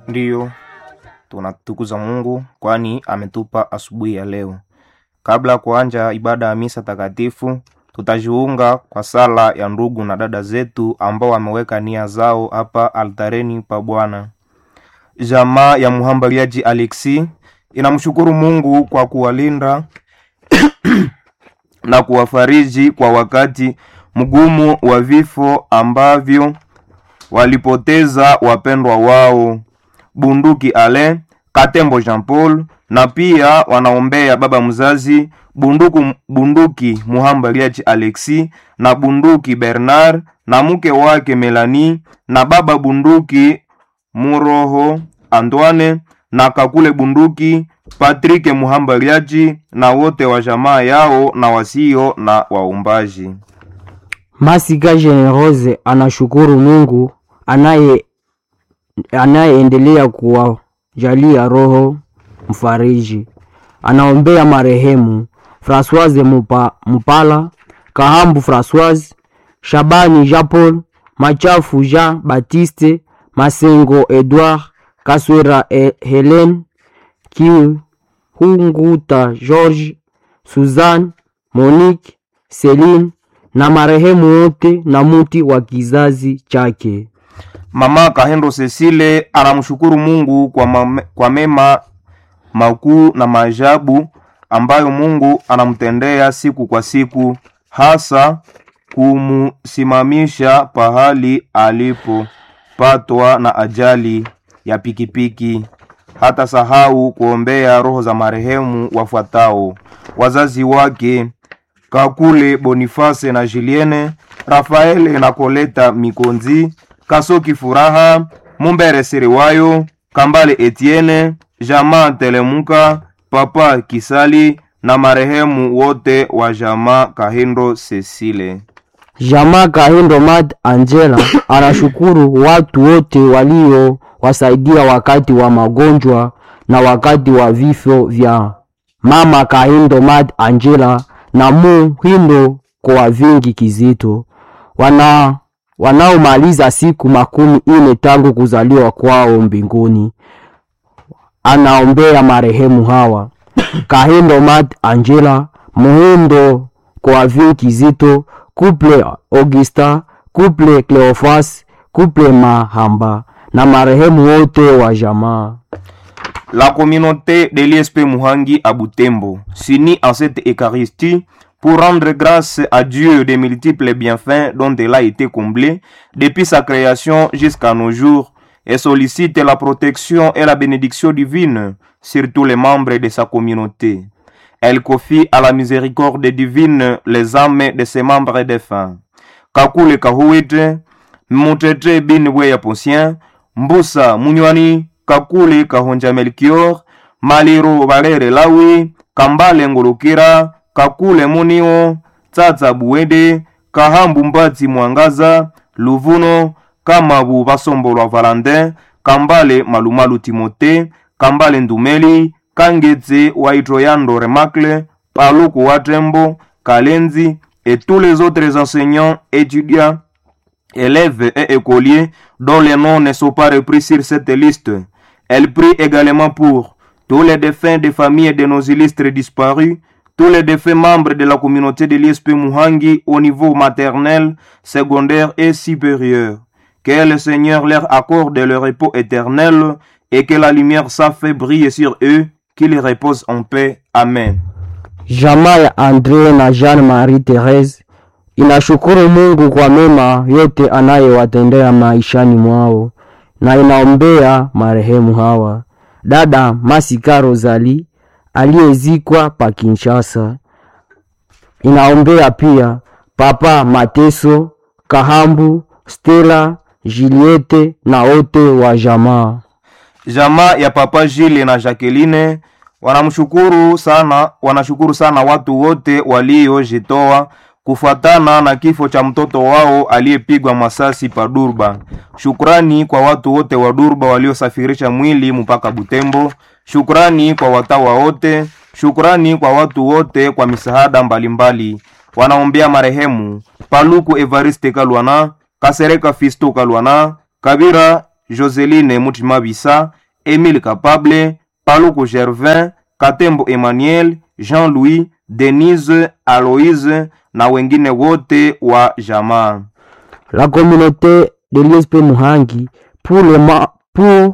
Ndiyo, tunatukuza Mungu kwani ametupa asubuhi ya leo. Kabla ya kuanja ibada ya misa takatifu, tutajiunga kwa sala ya ndugu na dada zetu ambao wameweka nia zao hapa altareni pa Bwana. Jamaa ya mhambaliaji Alexi inamshukuru Mungu kwa kuwalinda na kuwafariji kwa wakati mgumu wa vifo ambavyo walipoteza wapendwa wao Bunduki Ale Katembo Jean Paul, na pia wanaombea baba mzazi Bunduku, Bunduki Muhambaliaji Alexi na Bunduki Bernard na mke wake Melanie na baba Bunduki Muroho Antoine na Kakule Bunduki Patrick Muhambaliaji na wote wa jamaa yao na wasio na waumbaji. Masika Generose anashukuru Mungu anaye anayeendelea kuwajalia roho mfariji. Anaombea marehemu Françoise Mupa, Mupala, Kahambu Françoise, Shabani Jean Paul, Machafu Jean Baptiste, Masengo Edouard, Kaswera e Helen, Kihunguta George, Suzanne, Monique, Celine na marehemu wote na muti wa kizazi chake. Mama Kahendo Cecile anamshukuru Mungu kwa, mame, kwa mema makuu na maajabu ambayo Mungu anamtendea siku kwa siku, hasa kumsimamisha pahali alipopatwa na ajali ya pikipiki. Hata sahau kuombea roho za marehemu wafuatao: wazazi wake Kakule Boniface na Julienne, Rafaele na Koleta Mikonzi, Kasoki Furaha, Mumbere Siriwayo, Kambale Etienne, Jamaa Telemuka, Papa Kisali na marehemu wote wa jamaa Kahindo Cecile. Jamaa Kahindo Mad Angela anashukuru watu wote waliowasaidia wakati wa magonjwa na wakati wa vifo vya mama Kahindo Mad Angela na Muhindo kwa vingi kizito wana wanaomaliza siku makumi ine tangu kuzaliwa kwao mbinguni. Anaombea marehemu hawa Kahindo Mat Angela, Muhindo kwa vingi kizito, Couple Augusta, Couple Cleofas, Couple Mahamba na marehemu wote wa jamaa. La communauté de l'ISP Muhangi à Butembo s'unit en cette Eucharistie pour rendre grâce à Dieu des multiples bienfaits dont elle a été comblée depuis sa création jusqu'à nos jours et sollicite la protection et la bénédiction divine sur tous les membres de sa communauté. Elle confie à la miséricorde divine les âmes de ses membres défunts. Kakule Kahuite, Mutete Bin Weya Posien, Mbusa Munywani, Kakule Kahonja Melchior, Maliro Valere Lawi, Kambale Ngulukira, Kakule Munio, Tsatsa Buwede, Kahambu Mbati Mwangaza, Luvuno, Kamabu Basombolwa Valentin, Kambale Malumalu Timote, Kambale Ndumeli, Kangetse Waitroyando Remacle, Paluku Watembo, Kalenzi et tous les autres enseignants, étudiants, élèves et écoliers dont les noms ne sont pas repris sur cette liste. Elle prie également pour tous les défunts des familles de nos illustres disparus, tous les défunts membres de la communauté de l'ISP Muhangi au niveau maternel, secondaire et supérieur. Que le Seigneur leur accorde le repos éternel et que la lumière sa fait briller sur eux, qu'ils reposent en paix. Amen. Jamaa ya Andre na Jean Marie Therese inashukuru Mungu kwa mema yote anayewatendea maishani mwao na inaombea marehemu hawa: dada Masika Rozali aliyezikwa pa Kinshasa. Inaombea pia papa Mateso Kahambu, Stella, Juliette na wote wa jamaa. Jamaa ya papa Jile na Jacqueline wanamshukuru sana, wanashukuru sana watu wote waliojitoa kufuatana na kifo cha mtoto wao aliyepigwa masasi pa Durba. Shukrani kwa watu wote wa Durba waliosafirisha mwili mpaka Butembo. Shukrani kwa watawa wote. Shukrani kwa watu wote kwa misaada mbalimbali. Wanaombea marehemu Paluku Evariste Kalwana, Kasereka Fisto Kalwana, Kabira Joseline Mutima Bisa, Émile Capable, Paluku Gervin, Katembo Emmanuel, Jean-Louis, Denise, Aloise na wengine wote wa jamaa. La communauté de l'ISP Muhangi pour le ma- pour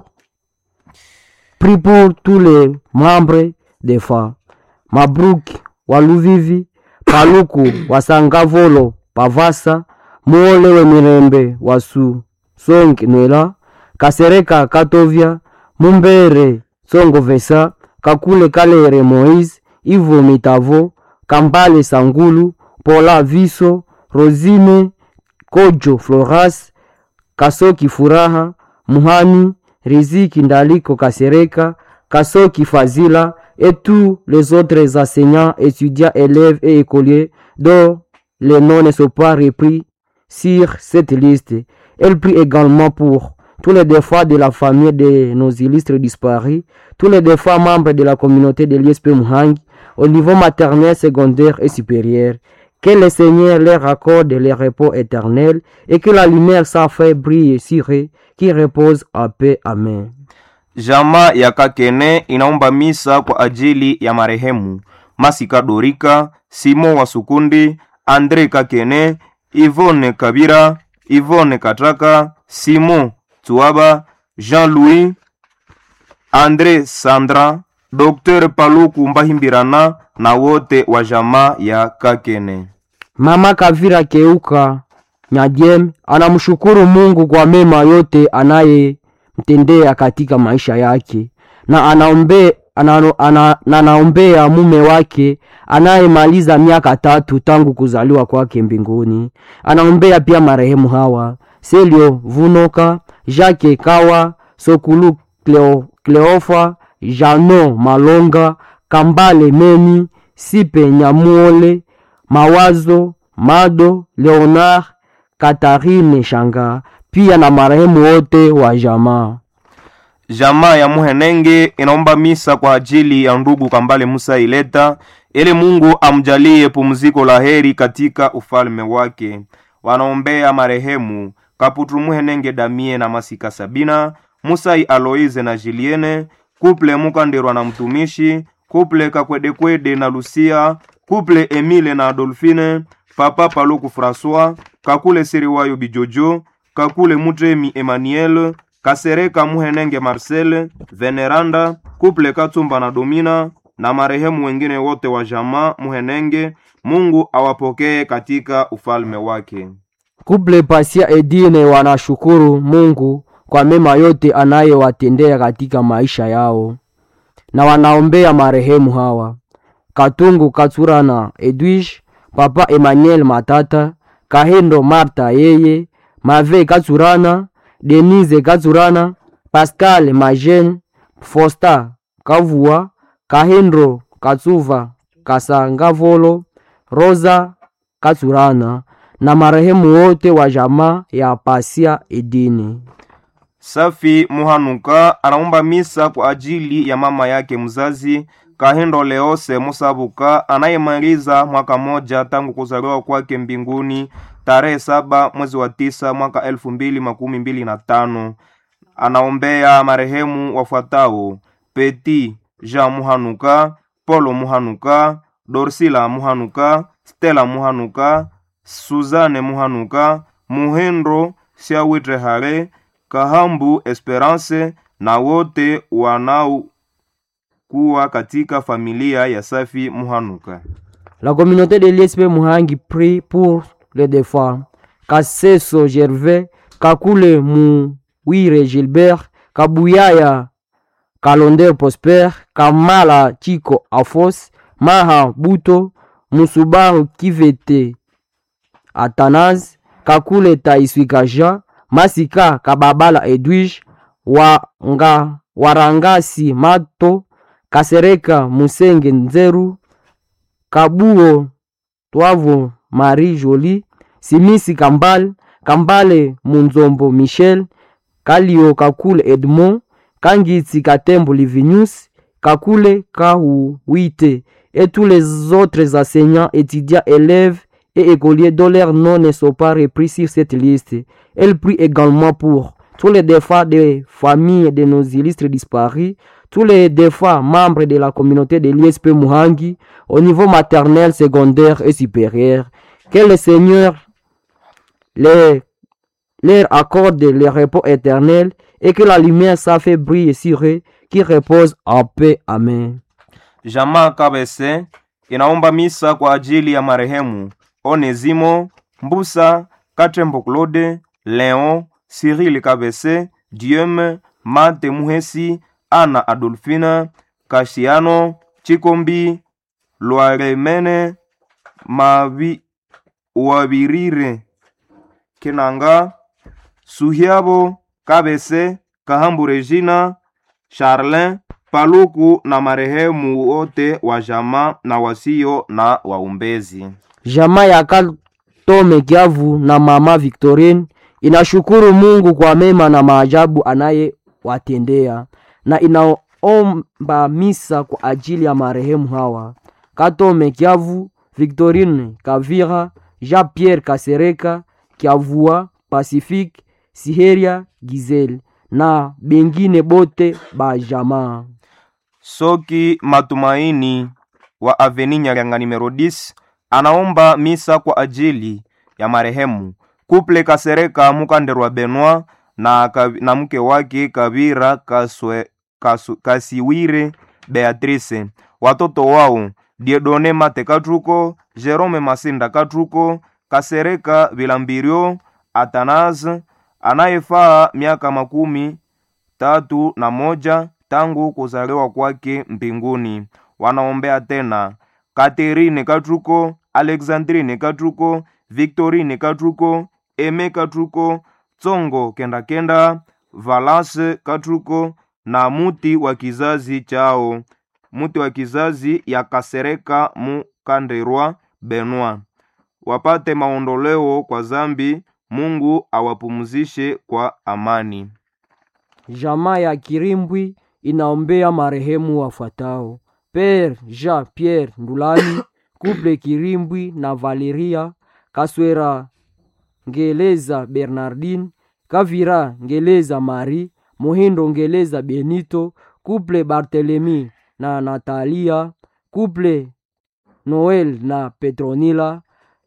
prie pour tous les membres des FA. Mabruki wa Luvivi, Paluku wa Sangavolo, Pavasa, Muole we Mirembe wa Su Songi Nwela, Kasereka Katovia, Mumbere Songo Vesa, Kakule Kalere Moise, Ivo Mitavo, Kambale Sangulu, Pola Viso, Rosine Kojo Floras, Kasoki Furaha, Muhani, Riziki Ndaliko Kasereka, Kasoki Fazila et tous les autres enseignants, étudiants, élèves et écoliers dont les noms ne sont pas repris sur cette liste. Elle prie également pour tous les défauts de la famille de nos illustres disparus, tous les défauts membres de la communauté de l'ISP Muhangi au niveau maternel, secondaire et supérieur. Que le Seigneur leur accorde le repos éternel et que la lumière sans fait brille sur eux, qui repose en paix. Amen. Jamaa ya Kakene inaomba misa kwa ajili ya marehemu Masika Dorika, Simon wa Sukundi, Andre Kakene, Ivone Kabira, Ivone Kataka, Simon Tuaba, Jean-Louis, Andre Sandra, Dr. Paluku Mbahimbirana na wote wa jamaa ya Kakene. Mama Kavira Keuka Nyadiem anamshukuru Mungu kwa mema yote anayemtendea katika maisha yake na anaombe, anano, ana, na anaombea mume wake anayemaliza miaka tatu tangu kuzaliwa kwake mbinguni. Anaombea pia marehemu hawa Selio Vunoka, Jacques Kawa, Sokulu Cleo, Cleofa, Jano Malonga, Kambale Meni, Sipe Nyamuole, Mawazo, Mado, Leonard, Katarine Shanga, pia na marehemu wote wa jamaa. Jamaa ya Muhenenge inaomba misa kwa ajili ya ndugu Kambale Musa Ileta ili Mungu amjalie pumziko la heri katika ufalme wake. Wanaombea marehemu Kaputu Muhenenge Damie na Masika Sabina, Musai Aloise na Julienne, Kuple Mukandirwa na mtumishi, Kuple Kakwedekwede na Lucia, Kuple Emile na Adolfine, Papa Paluku François, Kakule Siriwayo Bijojo, Kakule Mutremi Emmanuel, Kasereka Muhenenge Marcel, Veneranda, Kuple Katumba na Domina na marehemu wengine wote wa jamaa Muhenenge. Mungu awapokee katika ufalme wake. Kuple Pasia Edine wanashukuru Mungu kwa mema yote anayewatendea katika maisha yao na wanaombea marehemu hawa Katungu Katsurana Edwish, Papa Emmanuel Matata, Kahendo Marta yeye, Mave Katsurana, Denise Katsurana, Pascal Majen, Fosta Kavua, Kahendo Katsuva Kasangavolo, Rosa Katsurana na marehemu wote wa jamaa ya Pasia Edini. Safi Muhanuka anaomba misa kwa ajili ya mama yake mzazi Kahendo Leose Musabuka anayemaliza mwaka moja tangu kuzaliwa kwake mbinguni tarehe saba mwezi wa tisa mwaka elfu mbili makumi mbili na tano. Anaombea marehemu wafuatao: Peti Jean Muhanuka, Polo Muhanuka, Dorsila Muhanuka, Stella Muhanuka, Suzanne Muhanuka, Muhendro Siawitre Hare, Kahambu Esperance na wote wanaokuwa katika familia ya Safi Muhanuka. La communauté de l'ISP Muhangi prie pour les défunts. Kaseso Gervais, Kakule Mouire Gilbert, Kabuyaya Kalonder Prosper, Kamala Chiko Afos, Maha Buto, Musubaru Kivete Athanase, Kakule Taiswika Jean, Masika Kababala Edwige, Wanga, Warangasi Mato, Kasereka Musenge Nzeru, Kabuo Twavo Marie Jolie, Simisi Kambale, Kambale Munzombo Michel, Kalio Kakule Edmond, Kangitsi Katembo Livinius, Kakule Kahuite et tous les autres enseignants, étudiants, élèves et écoliers dont leurs noms ne sont pas repris sur cette liste. Elle prie également pour tous les défunts des familles de nos illustres disparus, tous les défunts membres de la communauté de l'ISP Muhangi au niveau maternel, secondaire et supérieur. Que le Seigneur les, leur accorde le repos éternel et que la lumière sa fait briller sur eux qui repose en paix. Amen. Jamaa Kabese inaomba misa kwa ajili ya marehemu Onezimo Mbusa Katembo Claude Leon Cyril Kabese Dieume Mate Muhesi Ana Adolfina Kashiano Chikombi Lwaremene Mavi Wabirire Kinanga Suhiabo Kabese Kahambu Regina Charlin Paluku na marehemu wote wa jamaa na wasio na waumbezi. Jamaa ya Katome Kiavu na mama Victorine inashukuru Mungu kwa mema na maajabu anayewatendea na inaomba misa kwa ajili ya marehemu hawa: Katome Kiavu, Victorine Kavira, Jean Pierre Kasereka Kiavua, Pacifique Siheria Gizel na bengine bote ba jamaa. Soki Matumaini wa Aveni Nyaranga numero 10 anaomba misa kwa ajili ya marehemu Kuple Kasereka Mukanderwa Benoit na, kav- na mke wake Kabira Kaswe, Kasu, Kasiwire Beatrice, watoto wao Diedone Mate Katruko, Jerome Masinda Katruko, Kasereka Vilambirio Atanaze anayefaa miaka makumi tatu na moja tangu kuzaliwa kwake mbinguni. Wanaombea tena Katerine Katruko, Alexandrine Katruko, Victorine Katruko, Eme Katruko, Tsongo Kenda Kenda, Valase Katruko na muti wa kizazi chao, muti wa kizazi ya Kasereka Mukanderwa Benoit, wapate maondoleo kwa zambi. Mungu awapumzishe kwa amani. Jamaa ya Kirimbwi inaombea marehemu wafuatao: Père Jean Pierre Ndulani, Couple Kirimbwi na Valeria Kaswera, Ngeleza Bernardine, Kavira Ngeleza Marie, Muhindo Ngeleza Benito, Couple Barthelemy na Natalia, Couple Noel na Petronila,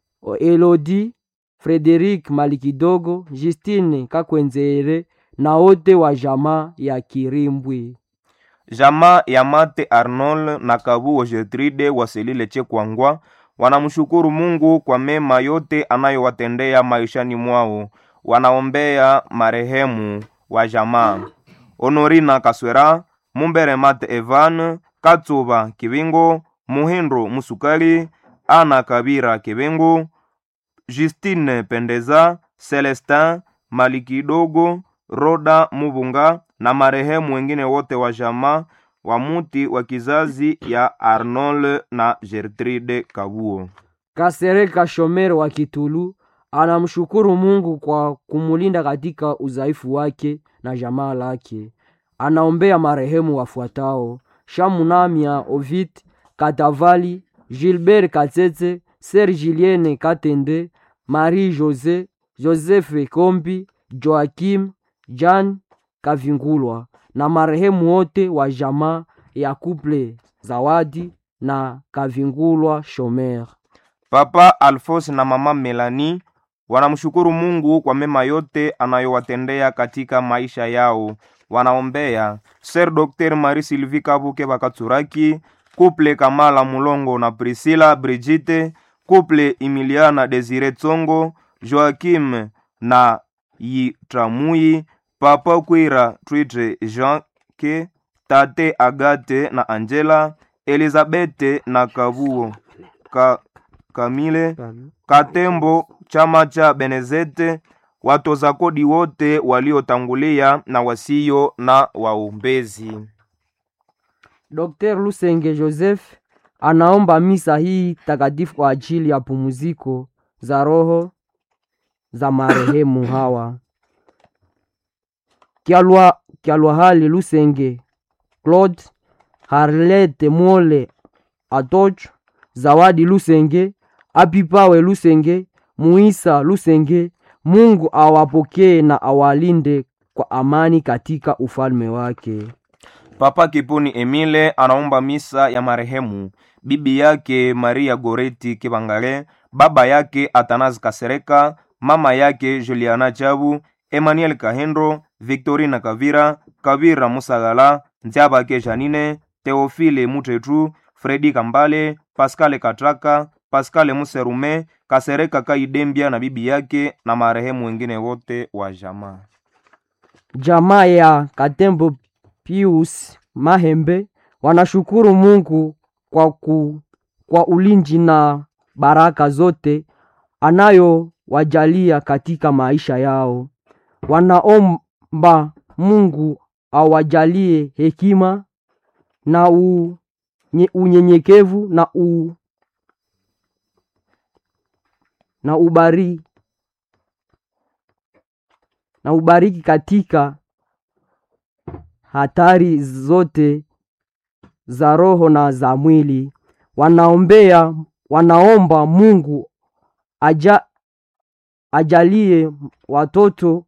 Elodie Frederic Malikidogo, Justine Kakwenzere na wote wa jamaa ya Kirimbwi. Jamaa ya Mate Arnold na Kabuo Gertrude waselile Chekwangwa wanamshukuru Mungu kwa mema yote anayowatendea maishani mwao. Wanaombea marehemu wa jamaa Honorina Kaswera, Mumbere Mate Evan, Katsuba Kibingo, Muhindo Musukali, Ana Kabira Kibingo, Justine Pendeza, Celestin Malikidogo, Roda Mubunga na marehemu wengine wote wa jamaa wa muti wa kizazi ya Arnold na Gertrude Kabuo. Kasereka Shomer wa Kitulu anamshukuru Mungu kwa kumulinda katika udhaifu wake na jamaa lake. Anaombea marehemu wafuatao: Shamunamia Ovid Katavali, Gilbert Katete, Ser Julienne Katende, Marie Jose, Joseph Kombi, Joakim Jan Kavingulwa na marehemu wote wa jamaa ya Couple Zawadi na Kavingulwa Shomer. Papa Alphonse na mama Melanie wanamshukuru Mungu kwa mema yote anayowatendea katika maisha yao. Wanaombea Ser Dr. Marie Sylvie Kabuke Bakatsuraki, Couple Kamala Mulongo na Priscilla Brigitte, Couple Emiliana Desire Tsongo, Joakim na Yitramui, Papa Kwira Twitre Jean Ke, Tate Agate na Angela, Elizabeth na Kabuo Ka, Kamile Katembo, chama cha Benezete, watoza kodi wote waliotangulia na wasio na waombezi. Dr. Lusenge Joseph anaomba misa hii takatifu kwa ajili ya pumziko za roho za marehemu hawa: Kyalwa, Kyalwahali Lusenge Claude, Harlete Mole Atoch, Zawadi Lusenge, Apipawe Lusenge, Muisa Lusenge. Mungu awapokee na awalinde kwa amani katika ufalme wake. Papa Kipuni Emile anaomba misa ya marehemu bibi yake Maria Goreti Kibangale, baba yake Atanazi Kasereka, mama yake Juliana Chabu, Emmanuel Kahendo, Victorina Kavira, Kavira Musagala, Ntiabake Janine, Teofile Mutetu, Fredi Kambale, Pascal Katraka, Pascal Muserume, Kasereka Kaidembia na bibi yake na marehemu wengine wote wa jamaa. Jamaa ya Katembo Pius Mahembe wanashukuru Mungu kwa, ku, kwa ulinzi na baraka zote anayowajalia katika maisha yao. Wanaomba Mungu awajalie hekima na u, nye, unyenyekevu na u, na ubari na ubariki katika hatari zote za roho na za mwili. Wanaombea, wanaomba Mungu aja, ajalie watoto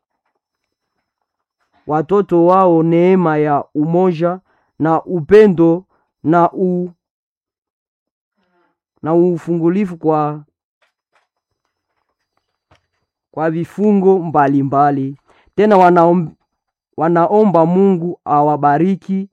watoto wao neema ya umoja na upendo na u, na ufungulifu kwa kwa vifungo mbalimbali mbali. Tena wanaom, wanaomba Mungu awabariki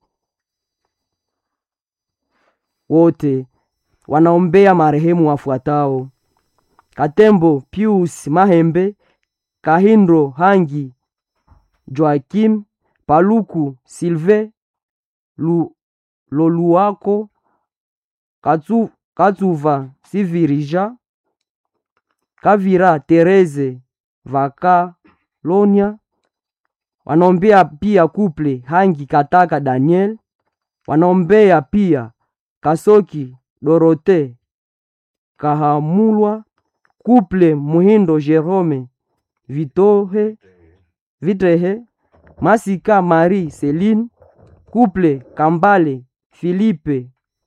wote. Wanaombea marehemu wafuatao: Katembo Pius Mahembe, Kahindo Hangi, Joakim Paluku, Silve Lu, Loluako, Katsu, Katsuva Sivirija, Kavira Tereze Vakalonia. Wanaombea pia kuple Hangi Kataka Daniel. Wanaombea pia Kasoki Dorote Kahamulwa, kuple Muhindo Jerome Vitohe Vitrehe, Masika Marie Celine, kuple Kambale Filipe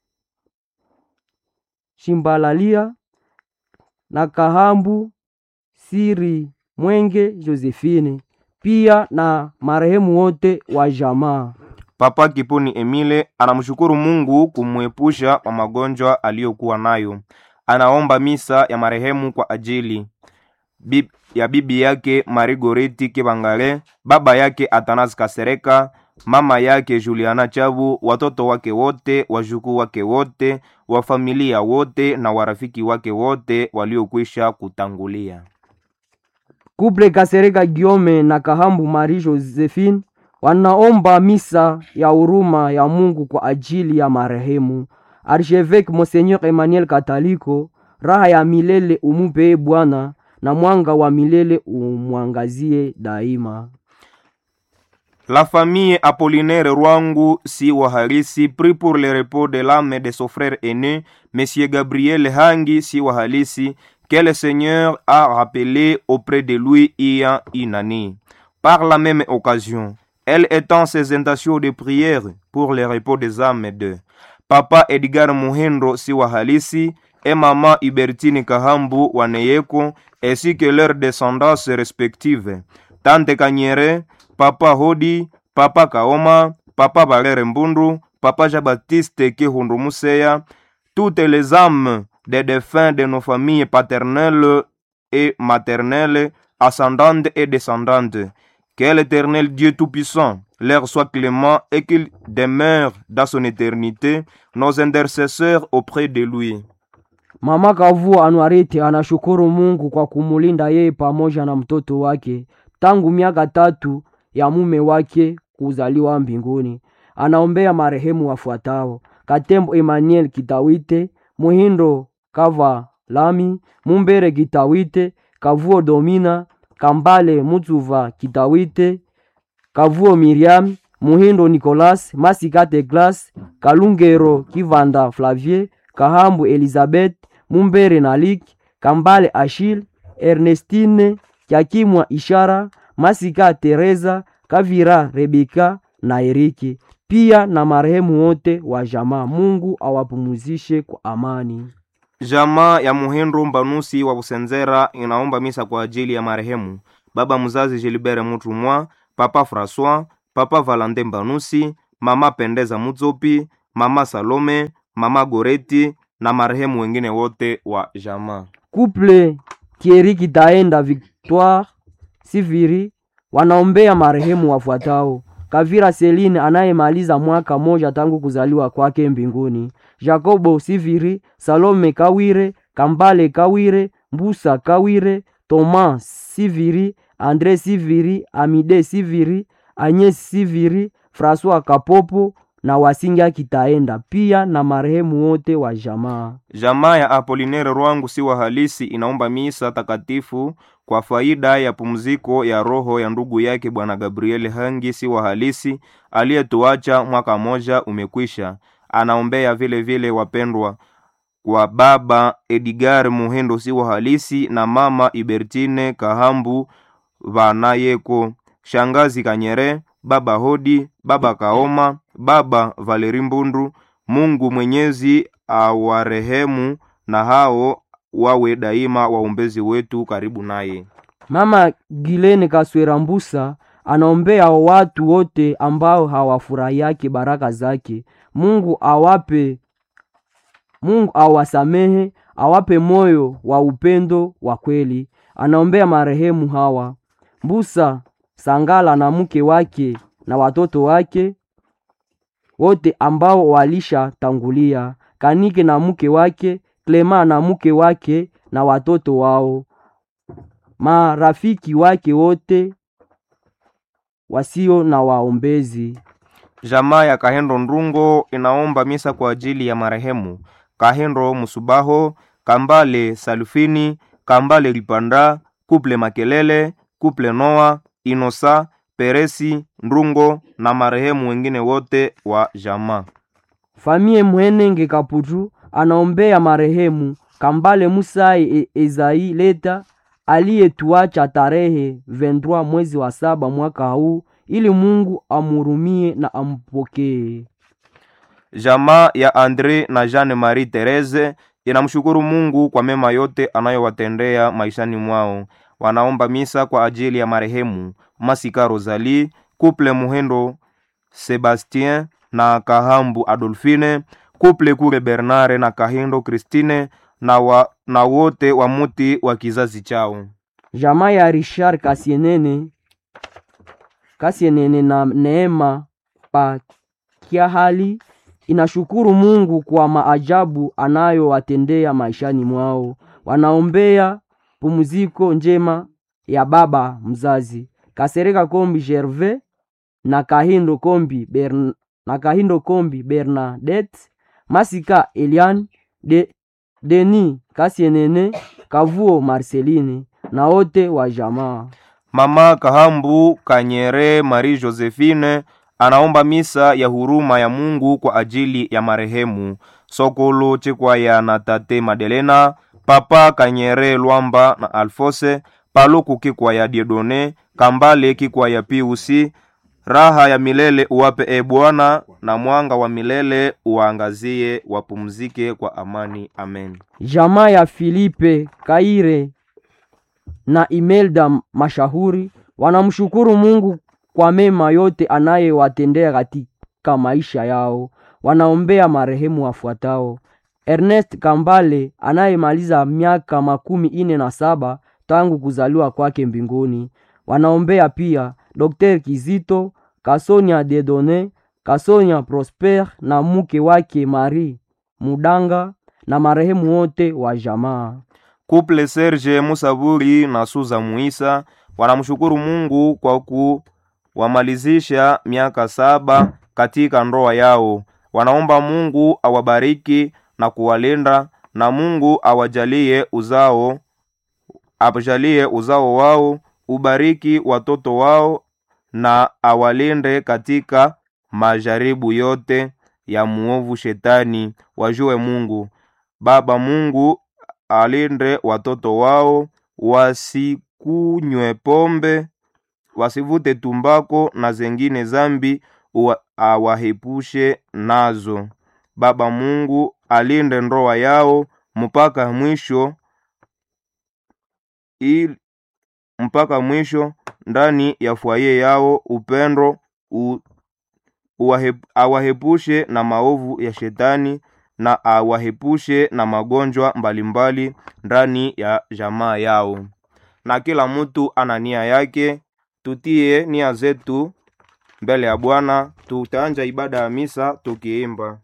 Shimbalalia na Kahambu Siri Mwenge Josephine, pia na marehemu wote wa jamaa. Papa Kipuni Emile anamshukuru Mungu kumwepusha wa magonjwa aliyokuwa nayo. Anaomba misa ya marehemu kwa ajili Bib, ya bibi yake Marigoreti Kibangale, baba yake Atanas Kasereka, mama yake Juliana Chabu, watoto wake wote, wajukuu wake wote, wa familia wote na warafiki wake wote waliokwisha kutangulia. Kuple Kasereka Giome na Kahambu Marie Josephine wanaomba misa ya huruma ya Mungu kwa ajili ya marehemu Archevêque Monseigneur Emmanuel Kataliko. Raha ya milele umupee Bwana na mwanga wa milele umwangazie daima. La famille Apollinaire Rwangu si wahalisi prie pour le repos de l'âme de son frère aîné, Monsieur Gabriel Hangi si wahalisi, que le Seigneur a rappelé auprès de lui il y a une année. Par la même occasion, elle étend ses intentions de prière pour le repos des âmes de Papa Edgar Muhindo si wahalisi et Maman Hubertine Kahambu Waneyeko, ainsi que leurs descendants respectives. Tante Kanyere, Papa Hodi, Papa Kaoma, Papa Valere Mbundu, Papa Jean-Baptiste Kihundu Museya, toutes les âmes des défunts de nos familles paternelles et maternelles, ascendantes et descendantes. Que l'éternel Dieu Tout-Puissant leur soit clément et qu'il demeure dans son éternité, nos intercesseurs auprès de lui. Mama Kavua Anuarite anashukuru Mungu kwa kumulinda yeye pamoja na mtoto wake tangu miaka tatu ya mume wake kuzaliwa mbinguni. Anaombea marehemu wafuatao: Katembo Emmanuel Kitawite, Muhindo Kava Lami, Mumbere Kitawite, Kavuo Domina, Kambale Mutsuva Kitawite, Kavuo Miriam, Muhindo Nicolas, Masikate Glas, Kalungero Kivanda Flavier, Kahambu Elizabeth, Mumbere Nalik, Kambale Achille, Ernestine Kyakimwa Ishara, Masika Teresa, Kavira Rebeka na Eriki, pia na marehemu wote wa jamaa. Mungu awapumuzishe kwa amani. Jamaa ya Muhindo Mbanusi wa Busenzera inaomba misa kwa ajili ya marehemu baba mzazi Gilbert Mutumwa, papa François, papa Valentin Banusi, mama Pendeza Mutsopi, mama Salome, mama Goreti na marehemu wengine wote wa jamaa. Couple Thierry Kitaenda Victoire Siviri wanaombea marehemu wafuatao: Kavira Celine anayemaliza mwaka moja tangu kuzaliwa kwake mbinguni, Jacobo Siviri, Salome Kawire, Kambale Kawire, Mbusa Kawire, Thomas Siviri, Andre Siviri, Amide Siviri, Agnes Siviri, François Kapopo na Wasinga Kitaenda, pia na marehemu wote wa jamaa. Jamaa ya Apolinere Rwangu si wa halisi inaomba misa takatifu kwa faida ya pumziko ya roho ya ndugu yake bwana Gabriel Hangi si wa halisi aliyetuacha mwaka moja umekwisha. Anaombea vile vile wapendwa wa baba Edgar Muhendo si wa halisi na mama Ibertine Kahambu vanayeko, shangazi Kanyere, baba Hodi, baba Kaoma, baba Valeri Mbundu. Mungu Mwenyezi awarehemu na hao wawe daima waombezi wetu karibu naye. Mama Gilene Kaswera Mbusa anaombea watu wote ambao hawafurahiake baraka zake. Mungu awape, Mungu awasamehe, awape moyo wa upendo wa kweli. Anaombea marehemu hawa Mbusa Sangala na mke wake na watoto wake wote ambao walishatangulia, Kanike na mke wake, Klema na mke wake na watoto wao, marafiki wake wote wasio na waombezi. Jamaa ya Kahendo Ndungo inaomba misa kwa ajili ya marehemu Kahendo Musubaho, Kambale Salufini, Kambale Lipanda, Kuple Makelele, Kuple Noa, Inosa, Peresi Ndungo na marehemu wengine wote wa jamaa. Famie Mwenenge Kaputu anaombea marehemu Kambale Musai e Ezai Leta aliyetuacha tarehe 23 mwezi wa saba mwaka huu, ili Mungu amurumie na ampokee. Jamaa ya Andre na Jeanne Marie Therese inamshukuru Mungu kwa mema yote anayowatendea maishani mwao. Wanaomba misa kwa ajili ya marehemu Masika Rosalie, Couple Muhendo Sebastien na Kahambu Adolfine, Couple Kure Bernard na Kahindo Christine na, wa, na wote wa muti wa kizazi chao. Jamaa ya Richard Kasienene Kasienene na Neema Pakiahali inashukuru Mungu kwa maajabu anayowatendea maishani mwao. Wanaombea pumziko njema ya baba mzazi Kasereka Kombi Gervais na Kahindo Kombi Bern, na Kahindo Kombi Bernadette Masika Elian de, Deni Kasienene Kavuo Marceline na wote wa jamaa. Mama Kahambu Kanyere Marie Josephine anaomba misa ya huruma ya Mungu kwa ajili ya marehemu Sokolo Chikwaya na Tate Madelena, Papa Kanyere Lwamba na Alfose, Paluku Kikwaya Diedone, Kambale Kikwaya Piusi. Raha ya milele uwape e Bwana, na mwanga wa milele uwaangazie, wapumzike kwa amani. Amen. Jamaa ya Filipe Kaire na Imelda Mashahuri wanamshukuru Mungu kwa mema yote anayewatendea katika maisha yao. Wanaombea marehemu wafuatao: Ernest Kambale anayemaliza miaka makumi ine na saba tangu kuzaliwa kwake mbinguni. Wanaombea pia Dr. Kizito Kasonia Dedone, Kasonia Prosper na mke wake Marie Mudanga na marehemu wote wa jamaa. Couple Serge Musaburi na Suza Muisa wanamshukuru Mungu kwa kuwamalizisha miaka saba katika ndoa yao. Wanaomba Mungu awabariki na kuwalinda na Mungu awajalie uzao awajalie uzao wao, ubariki watoto wao na awalinde katika majaribu yote ya muovu shetani. Wajue Mungu Baba Mungu alinde watoto wao wasikunywe pombe, wasivute tumbako na zengine zambi, uwa- awahepushe nazo. Baba Mungu alinde ndoa yao mpaka mwisho ili mpaka mwisho ndani ya fwaye yao upendo u, uwahep, awahepushe na maovu ya shetani na awahepushe na magonjwa mbalimbali ndani ya jamaa yao. Na kila mtu ana nia yake, tutie nia zetu mbele ya Bwana. Tutaanja ibada ya misa tukiimba